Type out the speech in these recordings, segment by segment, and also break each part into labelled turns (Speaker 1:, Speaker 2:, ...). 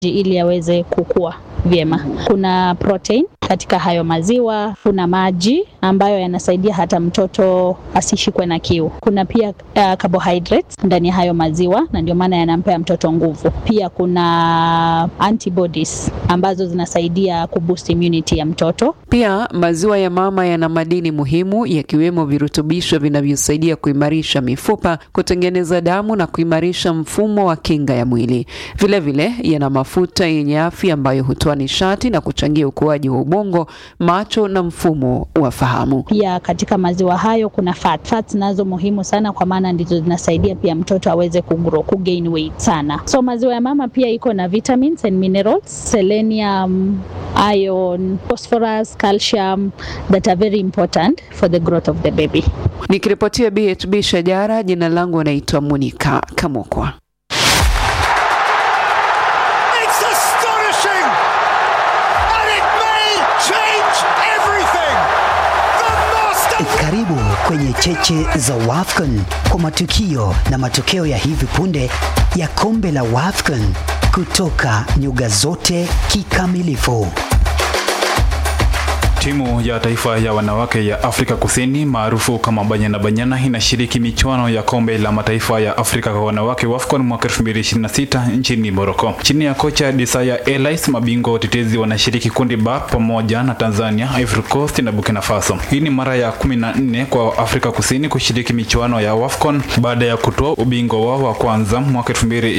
Speaker 1: ili yaweze kukua vyema. Kuna protein katika hayo maziwa, kuna maji ambayo yanasaidia hata mtoto asishikwe na kiu. Kuna pia uh, carbohydrates ndani ya hayo maziwa na ndio maana yanampea mtoto nguvu. Pia kuna antibodies ambazo zinasaidia kuboost immunity ya mtoto.
Speaker 2: Pia maziwa ya mama yana madini muhimu yakiwemo virutubisho vinavyosaidia kuimarisha mifupa, kutengeneza damu na kuimarisha mfumo wa kinga ya mwili. Vilevile yana mafuta yenye afya ambayo hutoa nishati na kuchangia ukuaji wa ubongo, macho na mfumo wa fahamu.
Speaker 1: Pia katika maziwa hayo kuna fat. Fats nazo muhimu sana kwa maana ndizo zinasaidia pia mtoto aweze kugrow, kugain weight sana. So maziwa ya mama pia iko na vitamins and minerals, selenium, iron, phosphorus, calcium that are very important for the growth of the baby.
Speaker 2: Nikiripotia BHB Shajara, jina langu naitwa Monica Kamukwa.
Speaker 3: It's astonishing! And it may change everything! The master...
Speaker 4: Karibu kwenye cheche za WAFCON kwa matukio na matokeo ya hivi punde ya kombe la WAFCON kutoka nyuga zote kikamilifu.
Speaker 5: Timu ya taifa ya wanawake ya Afrika Kusini maarufu kama Banyana Banyana inashiriki michuano ya kombe la mataifa ya Afrika kwa wanawake WAFCON mwaka 2026 nchini Morocco. Chini ya kocha Desaya Elais, mabingwa watetezi wanashiriki kundi ba pamoja na Tanzania, Ivory Coast na Burkina Faso. Hii ni mara ya 14 kwa Afrika Kusini kushiriki michuano ya WAFCON baada ya kutoa ubingwa wao wa kwanza mwaka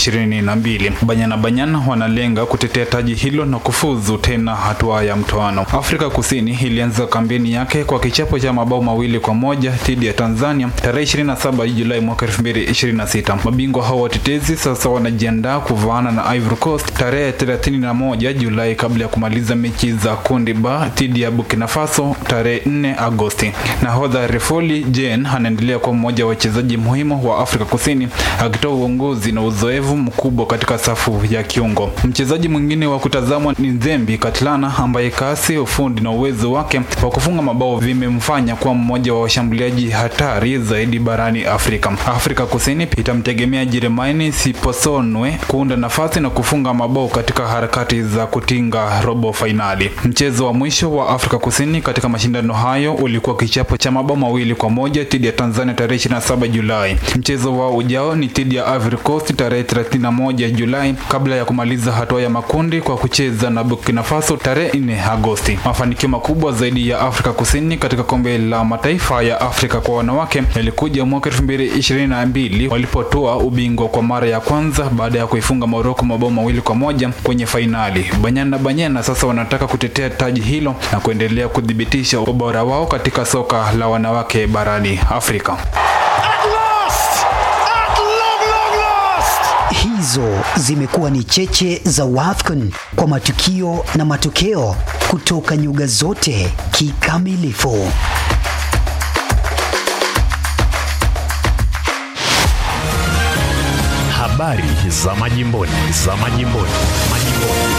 Speaker 5: 2022. Banyana Banyana wanalenga kutetea taji hilo na kufuzu tena hatua ya mtoano. Afrika Kusini ilianza kampeni yake kwa kichapo cha mabao mawili kwa moja dhidi ya Tanzania tarehe 27 Julai mwaka 2026. Mabingwa hao watetezi sasa wanajiandaa kuvaana na Ivory Coast tarehe 31 Julai kabla ya kumaliza mechi za kundi ba dhidi ya Burkina Faso tarehe 4 Agosti. Nahodha Refoli Jane anaendelea kuwa mmoja wa wachezaji muhimu wa Afrika Kusini akitoa uongozi na uzoefu mkubwa katika safu ya kiungo. Mchezaji mwingine wa kutazamwa ni Nzembi Katlana ambaye kasi, ufundi na uwezo wake wa kufunga mabao vimemfanya kuwa mmoja wa washambuliaji hatari zaidi barani Afrika. Afrika Kusini itamtegemea Jeremaini Siposonwe kuunda nafasi na kufunga mabao katika harakati za kutinga robo fainali. Mchezo wa mwisho wa Afrika Kusini katika mashindano hayo ulikuwa kichapo cha mabao mawili kwa moja dhidi ya Tanzania tarehe 27 Julai. Mchezo wao ujao ni dhidi ya Ivory Coast tarehe 31 Julai kabla ya kumaliza hatua ya makundi kwa kucheza na Burkina Faso tarehe 4 Agosti. Mafanikio makubwa zaidi ya Afrika Kusini katika kombe la mataifa ya Afrika kwa wanawake yalikuja mwaka 2022 walipotoa ubingwa kwa mara ya kwanza baada ya kuifunga Morocco mabao mawili kwa moja kwenye fainali. Banyana Banyana sasa wanataka kutetea taji hilo na kuendelea kuthibitisha ubora wao katika soka la wanawake barani Afrika.
Speaker 3: At last! At long, long last!
Speaker 4: Hizo zimekuwa ni cheche za WAFCON kwa matukio na matokeo kutoka nyuga zote kikamilifu.
Speaker 6: Habari za majimboni, za majimboni, majimboni.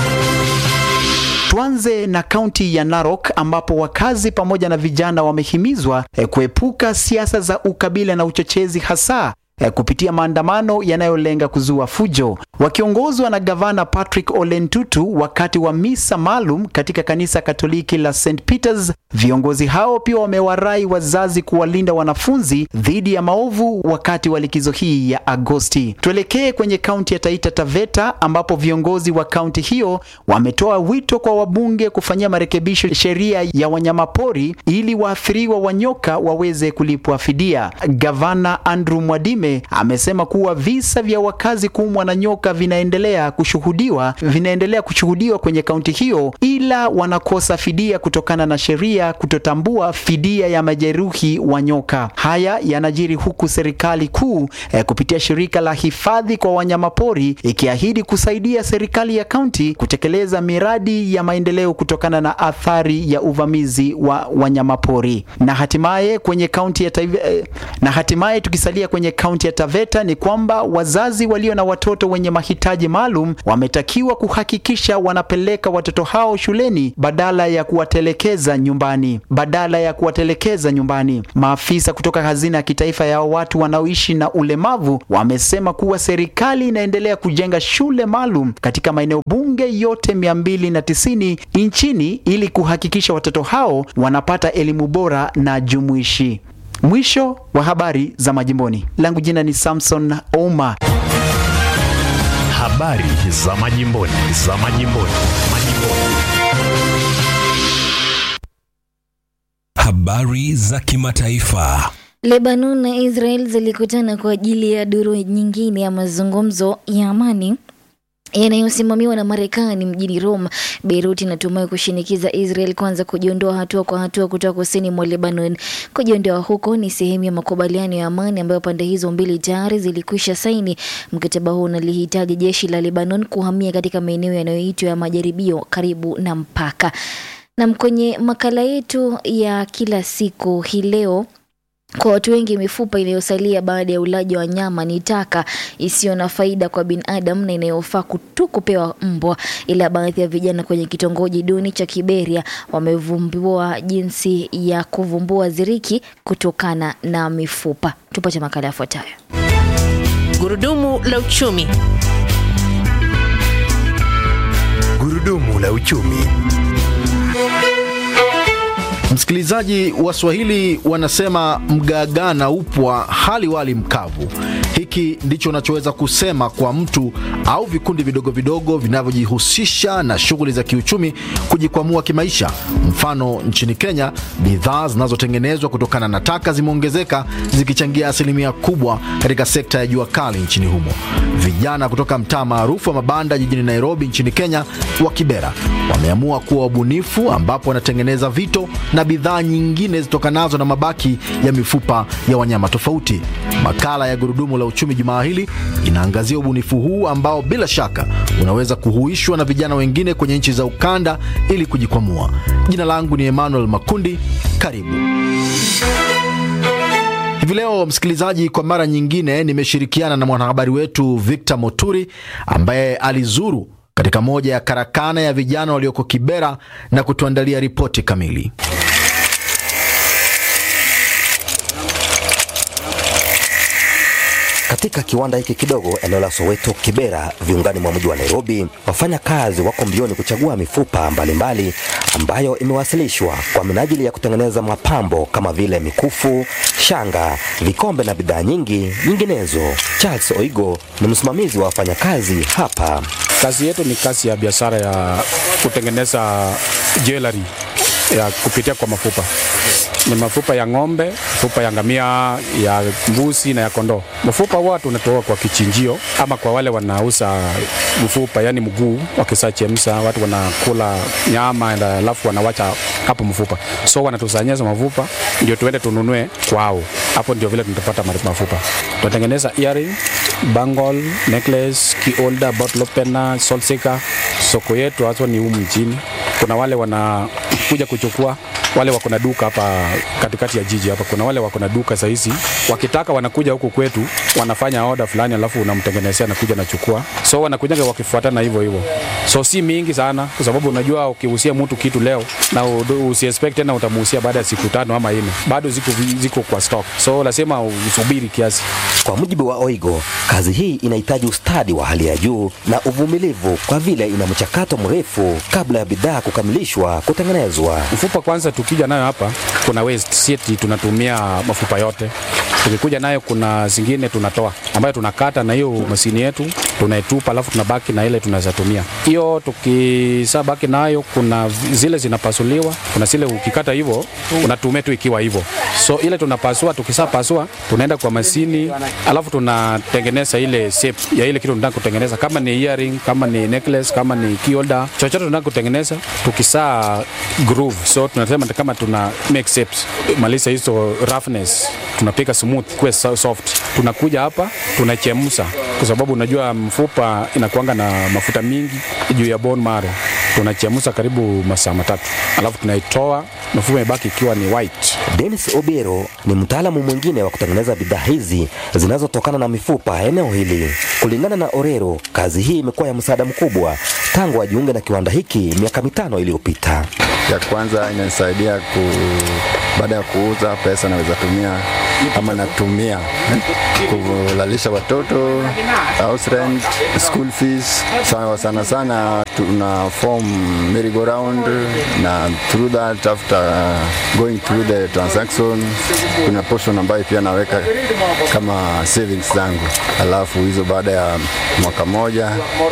Speaker 7: Tuanze na kaunti ya Narok ambapo wakazi pamoja na vijana wamehimizwa eh, kuepuka siasa za ukabila na uchochezi hasa eh, kupitia maandamano yanayolenga kuzua fujo. Wakiongozwa na gavana Patrick Ole Ntutu wakati wa misa maalum katika kanisa Katoliki la St Peters, viongozi hao pia wamewarai wazazi kuwalinda wanafunzi dhidi ya maovu wakati wa likizo hii ya Agosti. Tuelekee kwenye kaunti ya Taita Taveta ambapo viongozi wa kaunti hiyo wametoa wito kwa wabunge kufanyia marekebisho sheria ya wanyamapori ili waathiriwa wa nyoka waweze kulipwa fidia. Gavana Andrew Mwadime amesema kuwa visa vya wakazi kuumwa na nyoka vinaendelea kushuhudiwa vinaendelea kushuhudiwa kwenye kaunti hiyo, ila wanakosa fidia kutokana na sheria kutotambua fidia ya majeruhi wa nyoka. Haya yanajiri huku serikali kuu eh, kupitia shirika la hifadhi kwa wanyamapori ikiahidi kusaidia serikali ya kaunti kutekeleza miradi ya maendeleo kutokana na athari ya uvamizi wa wanyamapori. Na hatimaye kwenye kaunti ya taifa, eh, na hatimaye tukisalia kwenye kaunti kaunti ya Taveta ni kwamba wazazi walio na watoto wenye mahitaji maalum wametakiwa kuhakikisha wanapeleka watoto hao shuleni badala ya kuwatelekeza nyumbani badala ya kuwatelekeza nyumbani. Maafisa kutoka hazina ya kitaifa ya watu wanaoishi na ulemavu wamesema kuwa serikali inaendelea kujenga shule maalum katika maeneo bunge yote 290 nchini ili kuhakikisha watoto hao wanapata elimu bora na jumuishi. Mwisho wa habari za majimboni. Langu jina ni Samson Ouma.
Speaker 6: Habari za majimboni, za majimboni, majimboni.
Speaker 8: Habari za kimataifa.
Speaker 9: Lebanon na Israel zilikutana kwa ajili ya duru nyingine ya mazungumzo ya amani yanayosimamiwa na Marekani mjini Rome. Beirut inatumai kushinikiza Israel kwanza kujiondoa hatua kwa hatua kutoka kusini mwa Lebanon. Kujiondoa huko ni sehemu ya makubaliano ya amani ambayo pande hizo mbili tayari zilikwisha saini. Mkataba huu unalihitaji jeshi la Lebanon kuhamia katika maeneo yanayoitwa ya majaribio karibu na mpaka. Nam, kwenye makala yetu ya kila siku hii leo kwa watu wengi mifupa inayosalia baada ya ulaji wa nyama ni taka isiyo na faida kwa binadamu na inayofaa tu kupewa mbwa. Ila baadhi ya vijana kwenye kitongoji duni cha Kiberia wamevumbua jinsi ya kuvumbua ziriki kutokana na mifupa. Tupate makala yafuatayo.
Speaker 10: Gurudumu la uchumi.
Speaker 6: Gurudumu la uchumi.
Speaker 11: Msikilizaji, Waswahili wanasema mgaagaa na upwa hali wali mkavu. Hiki ndicho unachoweza kusema kwa mtu au vikundi vidogo vidogo vinavyojihusisha na shughuli za kiuchumi kujikwamua kimaisha. Mfano, nchini Kenya, bidhaa zinazotengenezwa kutokana na taka zimeongezeka zikichangia asilimia kubwa katika sekta ya jua kali nchini humo. Vijana kutoka mtaa maarufu wa mabanda jijini Nairobi nchini Kenya wa Kibera wameamua kuwa wabunifu, ambapo wanatengeneza vito na bidhaa nyingine zitokanazo na mabaki ya mifupa ya wanyama tofauti. Makala ya Gurudumu la Uchumi jumaa hili inaangazia ubunifu huu ambao bila shaka unaweza kuhuishwa na vijana wengine kwenye nchi za ukanda ili kujikwamua. Jina langu ni Emmanuel Makundi, karibu. Hivi leo msikilizaji, kwa mara nyingine nimeshirikiana na mwanahabari wetu Victor Moturi ambaye alizuru katika moja ya karakana ya vijana walioko Kibera na kutuandalia ripoti kamili.
Speaker 12: Katika kiwanda hiki kidogo eneo la Soweto Kibera, viungani mwa mji wa Nairobi, wafanya kazi wako mbioni kuchagua mifupa mbalimbali mbali ambayo imewasilishwa kwa minajili ya kutengeneza mapambo kama vile mikufu, shanga, vikombe na bidhaa nyingi nyinginezo. Charles Oigo ni msimamizi wa wafanyakazi hapa.
Speaker 13: Kazi yetu ni kazi ya biashara ya kutengeneza jewelry ya kupitia kwa mafupa. Ni mafupa ya ng'ombe, mafupa ya ngamia, ya mbuzi na ya kondoo. Mafupa huwa tunatoa kwa kichinjio ama kwa wale wanauza mfupa, yani mguu, wakisachemsha watu wanakula nyama alafu wanawacha hapo mfupa, so wanatusanyeza mafupa ndio tuende tununue kwao. Hapo ndio vile tunapata mafupa. Tunatengeneza earring, bangle, necklace, key holder, bottle opener, salt shaker. Soko yetu hasa ni humu mjini. Kuna wale wanakuja kuchukua wale wako na duka hapa katikati ya jiji hapa. Kuna wale wako na duka saa hizi, wakitaka wanakuja huku kwetu, wanafanya order fulani, alafu unamtengenezea na kuja nachukua. So wanakuja wakifuatana hivyo hivyo, so si mingi sana, kwa sababu unajua ukihusia mtu kitu leo na usiexpect tena utamuhusia baada ya siku tano ama nne, bado ziko, ziko kwa stock, so lazima usubiri kiasi.
Speaker 12: Kwa mujibu wa Oigo, kazi hii inahitaji ustadi wa hali ya juu na uvumilivu, kwa vile ina mchakato mrefu kabla ya bidhaa kukamilishwa kutengenezwa.
Speaker 13: Mfupa kwanza tukija nayo hapa kuna waste seti, tunatumia mafupa yote. Tukikuja nayo kuna zingine tunatoa ambayo tunakata na hiyo mashini yetu tunaitupa, alafu tunabaki na ile tunaweza tumia hiyo. Tukisa baki nayo, kuna zile zinapasuliwa, kuna zile ukikata hivyo unatumia tu ikiwa hivyo. So ile tunapasua, tukisa pasua tunaenda kwa mashini, alafu tunatengeneza ile shape ya ile kitu tunataka kutengeneza, kama ni earring, kama ni necklace, kama ni key holder, chochote tunataka kutengeneza. Tukisa groove, so tunasema kama tuna make shapes, maliza hizo roughness, tunapika smooth kuwe soft. Tunakuja hapa tunachemsha, kwa sababu unajua mfupa inakuanga na mafuta mingi juu ya bone marrow. Tunachemsha karibu masaa matatu, alafu tunaitoa, mfupa imebaki ikiwa ni white
Speaker 12: Dennis Obiero ni mtaalamu mwingine wa kutengeneza bidhaa hizi zinazotokana na mifupa eneo hili. Kulingana na Orero, kazi hii imekuwa ya msaada mkubwa tangu ajiunge na kiwanda hiki miaka mitano iliyopita.
Speaker 14: Ya kwanza inanisaidia ku, baada ya kuuza pesa naweza tumia ama natumia eh, kulalisha watoto, house rent, school fees. Sana sana, sana tuna form merry-go-round na through that after going through the transaction kuna portion ambayo pia naweka kama savings zangu, alafu hizo baada ya mwaka moja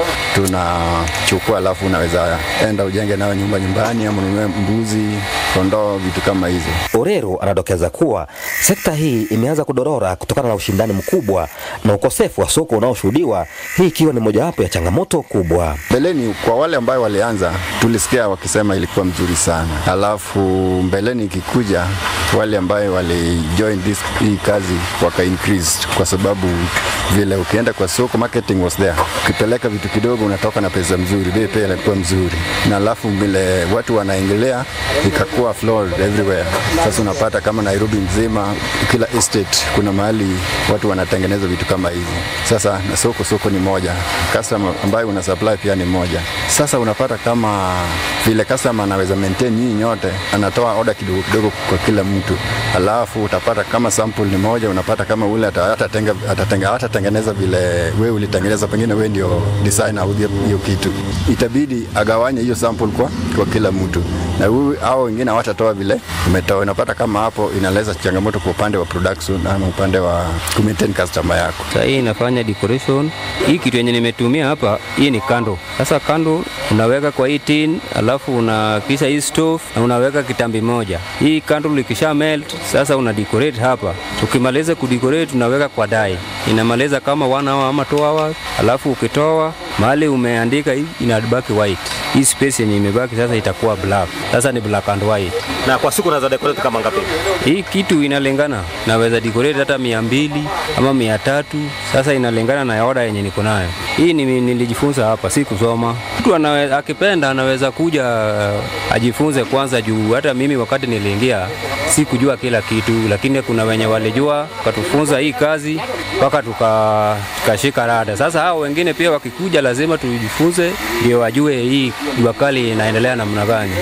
Speaker 14: tunachukua, alafu unaweza enda ujenge nayo nyumba nyumbani ama ununue mbuzi, kondoo, vitu kama hizo.
Speaker 12: Orero anadokeza kuwa sekta hii imeanza kudorora kutokana na ushindani mkubwa na ukosefu wa soko unaoshuhudiwa, hii ikiwa ni mojawapo ya changamoto kubwa.
Speaker 14: Mbeleni kwa wale ambayo walianza, tulisikia wakisema ilikuwa mzuri sana, alafu mbeleni ikikuja wale ambayo walijoin this hii kazi waka increase, kwa sababu vile ukienda kwa soko marketing was there, ukipeleka vitu kidogo unatoka na pesa mzuri, bei pia ilikuwa mzuri, na alafu vile watu wanaingilia ikakuwa floored everywhere. Sasa unapata kama Nairobi mzima, kila estate kuna mahali watu wanatengeneza vitu kama hivi. Sasa na soko soko ni moja, customer ambayo una supply pia ni moja. Sasa unapata kama vile customer anaweza maintain nyinyi nyote, anatoa order kidogo kidogo kwa kila mtu, alafu utapata kama sample ni moja, unapata kama ule atatenga atatenga atatengeneza vile wewe ulitengeneza, pengine wewe ndio designer au hiyo kitu, itabidi agawanye hiyo sample kwa kwa kila mtu, na huyu hao wengine hawatatoa vile umetoa. Unapata kama hapo inaleta changamoto kwa upande wa production ama upande wa ku maintain customer yako.
Speaker 15: Sasa hii inafanya decoration. Hii kitu yenye nimetumia hapa, hii ni kando. Sasa kando unaweka kwa hii tin, alafu unakisha hii stove na unaweka kitambi moja. Hii kando likisha melt, sasa una decorate hapa. Ukimaliza kudecorate unaweka kwa dai. Inamaliza kama one hour ama two hours, alafu ukitoa mahali umeandika hii inabaki white. Hii space yenye imebaki sasa itakuwa black. Sasa ni black and white.
Speaker 16: Na kwa siku unaweza decorate kama ngapi?
Speaker 15: Hii kitu inalingana, naweza decorate hata mia mbili ama mia tatu. Sasa inalingana na order yenye niko nayo. Hii ni, nilijifunza hapa, si kusoma. Mtu anaweza, akipenda anaweza kuja uh, ajifunze kwanza, juu hata mimi wakati niliingia si kujua kila kitu, lakini kuna wenye walijua wakatufunza hii kazi mpaka tukashika tuka rada. Sasa hao wengine pia wakikuja, lazima tujifunze ndio wajue hii jua kali inaendelea namna gani.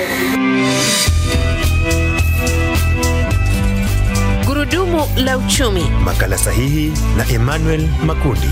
Speaker 10: Gurudumu la uchumi.
Speaker 6: Makala sahihi na Emmanuel Makundi.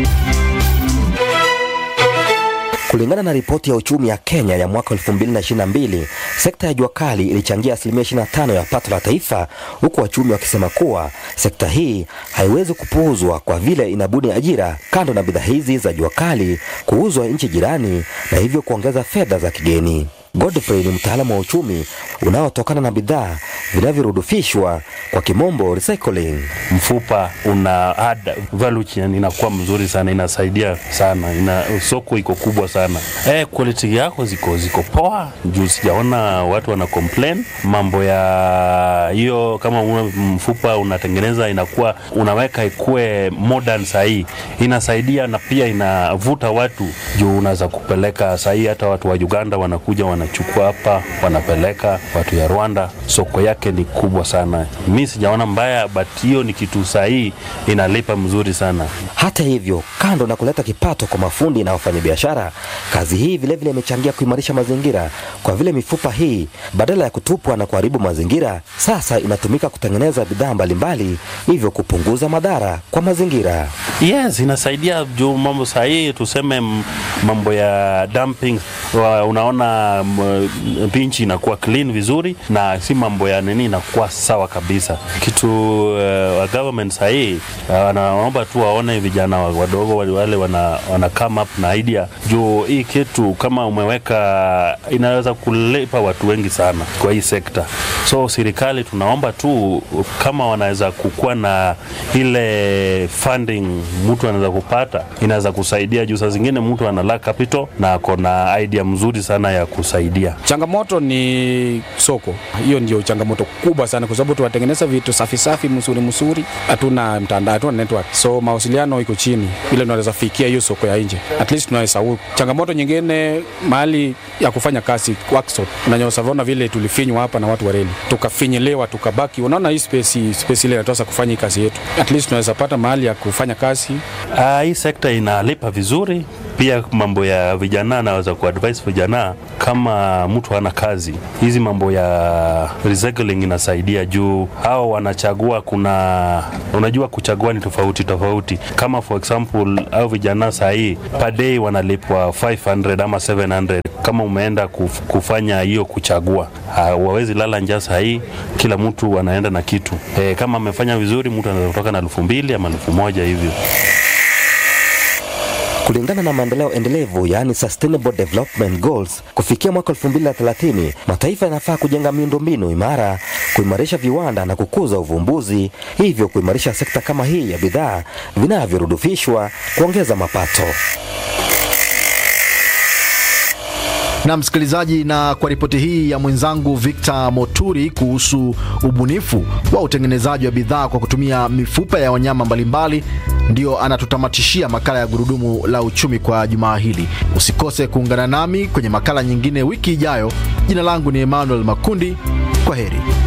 Speaker 12: Kulingana na ripoti ya uchumi ya Kenya ya mwaka 2022, sekta ya jua kali ilichangia asilimia 25 ya pato la taifa, huku wachumi wakisema kuwa sekta hii haiwezi kupuuzwa kwa vile inabuni ajira kando na bidhaa hizi za jua kali kuuzwa nchi jirani na hivyo kuongeza fedha za kigeni. Godfrey ni mtaalamu wa uchumi unaotokana na bidhaa vinavyorudufishwa kwa kimombo recycling.
Speaker 17: Mfupa una add value chain inakuwa mzuri sana, inasaidia sana, ina soko iko kubwa sana. Eh, quality yako ziko ziko poa, juu sijaona watu wana complain mambo ya hiyo. Kama una mfupa unatengeneza inakuwa unaweka ikue modern sahii, inasaidia na pia inavuta watu juu unaweza kupeleka sahii, hata watu wa Uganda wanakuja wana wanachukua hapa wanapeleka watu ya Rwanda, soko yake ni kubwa sana. Mi sijaona mbaya, but hiyo ni kitu sahihi, inalipa mzuri sana.
Speaker 12: Hata hivyo, kando na kuleta kipato kwa mafundi na wafanyabiashara, kazi hii vilevile imechangia kuimarisha mazingira, kwa vile mifupa hii badala ya kutupwa na kuharibu mazingira, sasa inatumika kutengeneza bidhaa mbalimbali, hivyo kupunguza madhara kwa mazingira.
Speaker 17: Yes, inasaidia juu mambo sahihi, tuseme mambo ya dumping, unaona pinchi inakuwa clean vizuri na si mambo ya nini, inakuwa sawa kabisa. Kitu uh, government sahii wanaomba uh, tu waone vijana wadogo wale wana, wana come up na idea juu hii kitu kama umeweka inaweza kulipa watu wengi sana kwa hii sekta. So serikali tunaomba tu kama wanaweza kukuwa na ile funding mtu anaweza kupata, inaweza kusaidia juu saa zingine mtu ana lack capital na ako na idea njia mzuri sana ya kusaidia.
Speaker 13: Changamoto ni soko, hiyo ndio changamoto kubwa sana, kwa sababu tunatengeneza vitu safi safi mzuri mzuri, hatuna mtandao, hatuna network, so mawasiliano iko chini, ile tunaweza fikia hiyo soko ya nje, at least tunaweza u. Changamoto nyingine mahali ya kufanya kazi workshop, unanyosavona vile tulifinywa hapa na watu wa reli, tukafinyelewa, tukabaki. Unaona hii space, space ile inatosa kufanya hii kazi yetu, at least tunaweza pata mahali ya kufanya kazi.
Speaker 17: Uh, hii sekta inalipa vizuri pia mambo ya vijana, naweza kuadvise vijana kama mtu hana kazi, hizi mambo ya recycling inasaidia juu hao wanachagua. Kuna unajua, kuchagua ni tofauti tofauti. Kama for example au vijana sahii per day wanalipwa 500 ama 700 kama umeenda kuf, kufanya hiyo kuchagua, wawezi lala njaa sahii, kila mtu anaenda na kitu e, kama amefanya vizuri mtu anaweza kutoka na elfu mbili ama elfu moja hivyo.
Speaker 12: Kulingana na maendeleo endelevu yaani Sustainable Development Goals, kufikia mwaka 2030 mataifa yanafaa kujenga miundombinu imara, kuimarisha viwanda na kukuza uvumbuzi, hivyo kuimarisha sekta kama hii ya bidhaa vinavyorudufishwa, kuongeza mapato.
Speaker 11: Na msikilizaji, na kwa ripoti hii ya mwenzangu Victor Moturi kuhusu ubunifu wa utengenezaji wa bidhaa kwa kutumia mifupa ya wanyama mbalimbali, ndio anatutamatishia makala ya Gurudumu la Uchumi kwa jumaa hili. Usikose kuungana nami kwenye makala nyingine wiki ijayo. Jina langu ni Emmanuel Makundi. Kwa heri.